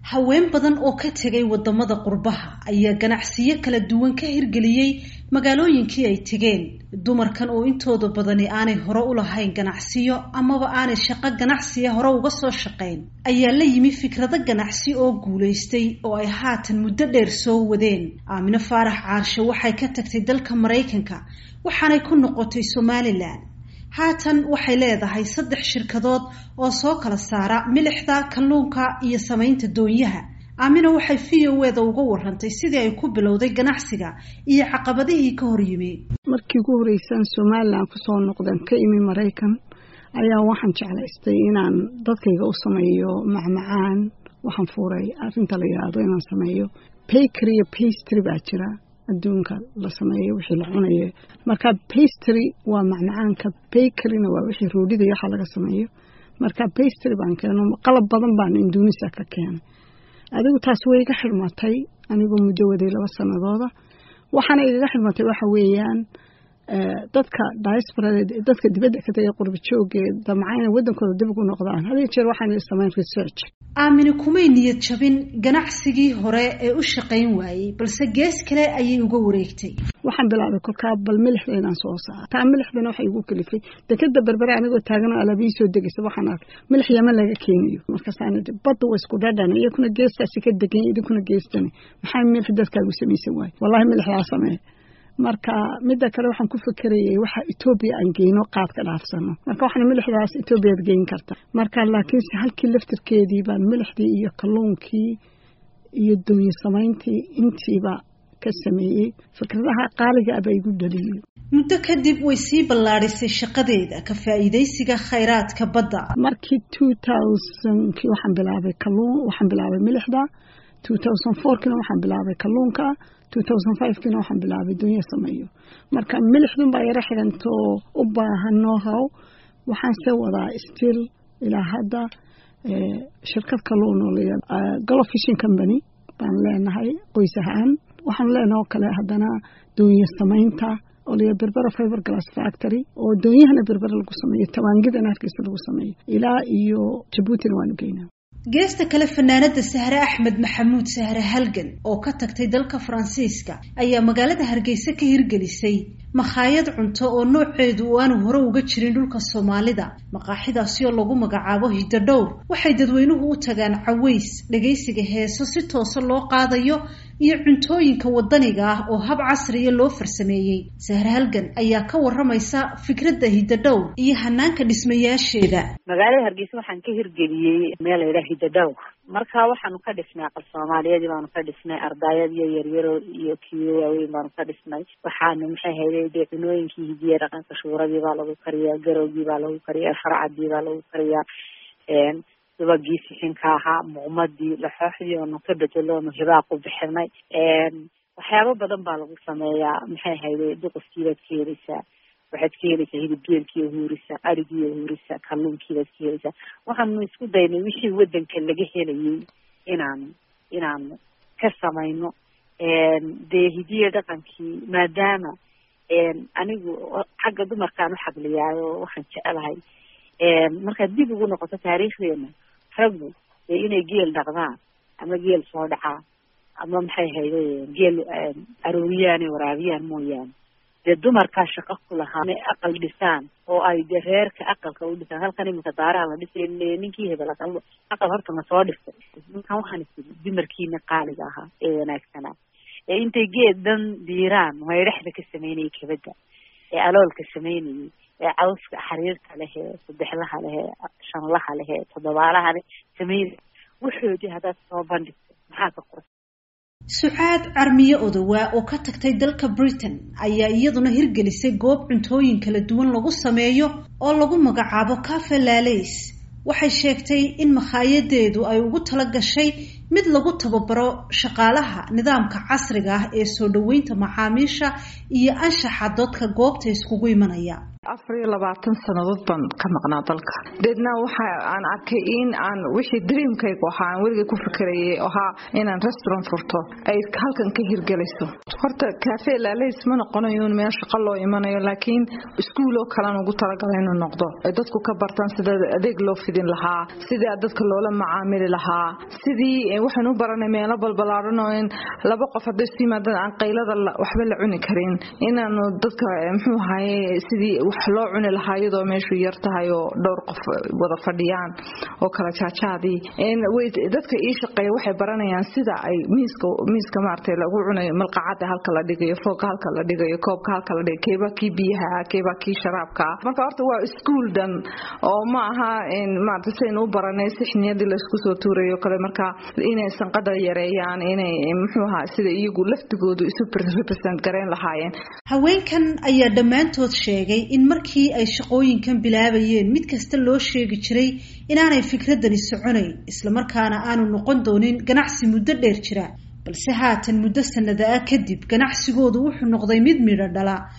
haween badan oo ka tegay wadamada qurbaha ayaa ganacsiyo kala duwan ka hirgeliyey magaalooyinkii ay tegeen dumarkan oo intooda badani aanay hore u lahayn ganacsiyo amaba aanay shaqo ganacsiya hore uga soo shaqayn ayaa la yimi fikrado ganacsi oo guulaystay oo ay haatan muddo dheer soo wadeen aamino faarax caarshe waxay ka tagtay dalka maraykanka waxaanay ku noqotay somalilan haatan waxay leedahay saddex shirkadood oo soo kala saara milixda kalluunka iyo samaynta doonyaha aamina waxay v o eda uga warantay sidii ay ku bilowday ganacsiga iyo caqabadihii ka hor yimi markii ugu horeysaan somalilan kusoo noqdeen ka imi maraykan ayaa waxaan jeclaystay inaan dadkayga u sameeyo macmacaan waxaan fuuray arrinta la yidhaahdo inaan sameeyo bakery iyo pastry baa jira adduunka la sameeyo wixii la cunayo marka pastry waa macmacaanka bakeryna waa wixii roodhida iyo waxa laga sameeyo marka pastry baan keeno qalab badan baan induunisa ka keenay adigu taas way iga xidhmatay anigoo muddo waday laba sanadooda waxaana igaga xidhmatay waxa weeyaan dadka diasporada dadka dibadda ka tagay qurba joogee damca inay waddankooda dib ugu noqdaan had iyo jeer waxaan samayn research aamini kumay niyad jabin ganacsigii hore ee u shaqayn waayey balse gees kale ayay uga wareegtay waxaan bilaabay kolkaa bal milixda inaan soo saaro taa milixdana waxay igu kalifay dekeda berbere anigoo taagan oo alaabiyi soo degaysa waxaan arkay milix yaman laga keenayo markaasaan idhi badda waa isku dhadhan iyakuna geestaasi ka degan idinkuna geestani maxaa milix dadkaagu samaysan waaye wallahi milixdaa sameeya marka midda kale waxaan ku fikerayay waxa etoobiya aan geyno qaadka dhaafsano marka waxaan milixdaas etoobiyaad geyn karta marka laakiinse halkii laftirkeedii baan milixdii iyo kalluunkii iyo doonye samayntii intiiba ka sameeyey fikradaha qaaliga aba igu dhaliyey muddo kadib way sii ballaadhisay shaqadeeda ka faa'iidaysiga khayraadka badda markii two thousandkii waxaan bilaabay kalluun waxaan bilaabay milixda two thousand fourkiina waxaan bilaabay kalluunka two thousand fivekiina waxaan bilaabay dunya sameeyo marka milixdun baa yaro xidhantoo u baahan know-how waxaan se wadaa still ilaa hadda shirkad kalluun oo layaa golo fishing company baan leenahay qoys ahaan waxaan leenahay oo kale haddana doonya samaynta oo laya berbera fiber glass factory oo doonyahana berbera lagu sameeyo tawaangidana hargeysa lagu sameeyo ilaa iyo jabuutina waanu geynaa geesta kale fanaanada sahre axmed maxamuud sahre halgan oo ka tagtay dalka faransiiska ayaa magaalada hargeysa ka hirgelisay makhaayad cunto oo nooceedu uu aanu hore uga jirin dhulka soomaalida maqaaxidaasi oo lagu magacaabo hidadhowr waxay dadweynuhu u tagaan caways dhagaysiga heeso si toosa loo qaadayo iyo cuntooyinka wadaniga ah oo hab casriya loo farsameeyey sahre halgan ayaa ka waramaysa fikradda hidadhowr iyo hanaanka dhismayaasheeda magaalada hargeysa waxaan ka hirgeliyey meel laydhaha hidadhowr marka waxaanu ka dhisnay aqal soomaaliyadii baanu ka dhisnay ardaayad iyo yaryaro iyo kiyo waaweyn baanu ka dhisnay waxaanu maxay hayday dee cunooyinkii hidiya dhaqanka shuuradii baa lagu kariyaa garowgii baa lagu kariyaa farcadii baa lagu kariyaa subagii sixinka ahaa muqmadii laxooxdii oonu ka bedelo onu hibaaq u bixinay waxyaabo badan baa lagu sameeyaa maxay hayday duqufkiibaad ka heleysaa waxaad ka heleysaa hilib geelkiiyo huurisa arigiiyo huurisa kalluunkiibaad ka heleysaa waxaanu isku daynay wixii waddanka laga helayay inaanu inaanu ka samayno dee hidiya dhaqankii maadaama anigu xagga dumarkaan u xabliyaayo waxaan jecelahay markaad dib ugu noqoto taariikhdeena raggu dee inay geel dhaqdaan ama geel soo dhacaan ama maxay hayday geel arooriyaan ee waraabiyaan mooyaane dee dumarkaa shaqo ku lahaa inay aqal dhisaan oo ay dee reerka aqalka u dhisaan halkan iminka daaraha la dhisay ninkii hebel aqal aqal horta ma soo dhistay ninkan waxaan isiri dumarkiina qaaliga ahaa ee wanaagsanaa ee intay geed dhan diiraan maydhaxda ka sameynayay kabadda ee aloolka sameynayay ee cawska xariirta leh ee saddexlaha leh ee shanlaha leh ee toddobaalaha leh sameynay waxoodii haddaad soo bandhigto maxaa ka qura sucaad carmiye odowaa oo ka tagtay dalka britain ayaa iyaduna hirgelisay goob cuntooyin kala duwan lagu sameeyo oo lagu magacaabo cafe lalays waxay sheegtay in makhaayadaedu ay ugu tala gashay mid lagu tababaro shaqaalaha nidaamka casriga ah ee soo dhoweynta macaamiisha iyo anshaxa dadka goobta iskugu imanaya afar iyo labaatan sannadood baan ka maqnaa dalka deedna waxa aan arkay in aan wixii dreamkaygu ahaa aan weligay ku fikrayay ahaa inaan restaurant furto ay halkan ka hirgelayso horta cafe laalays ma noqonayo in meel shaqo loo imanayo laakiin iskuuloo kalean ugu talagalay inuu noqdo ay dadku ka bartaan sida adeeg loo fidin lahaa sidii dadka loola macaamili lahaa sidii waxaan u baranay meelo balbalaaran oo in laba qof hadday isu yimaadaan aan qaylada waxba la cuni karin inaanu dadka muxuu ahaye sidii wax loo cuni lahaa iyadoo meeshu yar tahay oo dhowr qof wada fadhiyaan oo kala jaajaadii dadka ii shaqeeya waxay baranayaan sida ay miiska miiska maaragtay lagu cunayo malqacada halka la dhigayo foogka halka la dhigayo koobka halka la dhigayo keebaa kii biyaha keebaa kii sharaabka marka horta waa iskuul dhan oo ma aha maarata saynu u baranay sixniyadii laysku soo tuurayo kale marka inay sanqada yareeyaan inay muxuu ahaa sida iyagu laftigoodu isu represent gareyn lahaayeen haweenkan ayaa dhammaantood sheegay in markii ay shaqooyinkan bilaabayeen mid kasta loo sheegi jiray inaanay fikradani soconayn islamarkaana aanu noqon doonin ganacsi muddo dheer jira balse haatan muddo sanada ah kadib ganacsigoodu wuxuu noqday mid midho dhala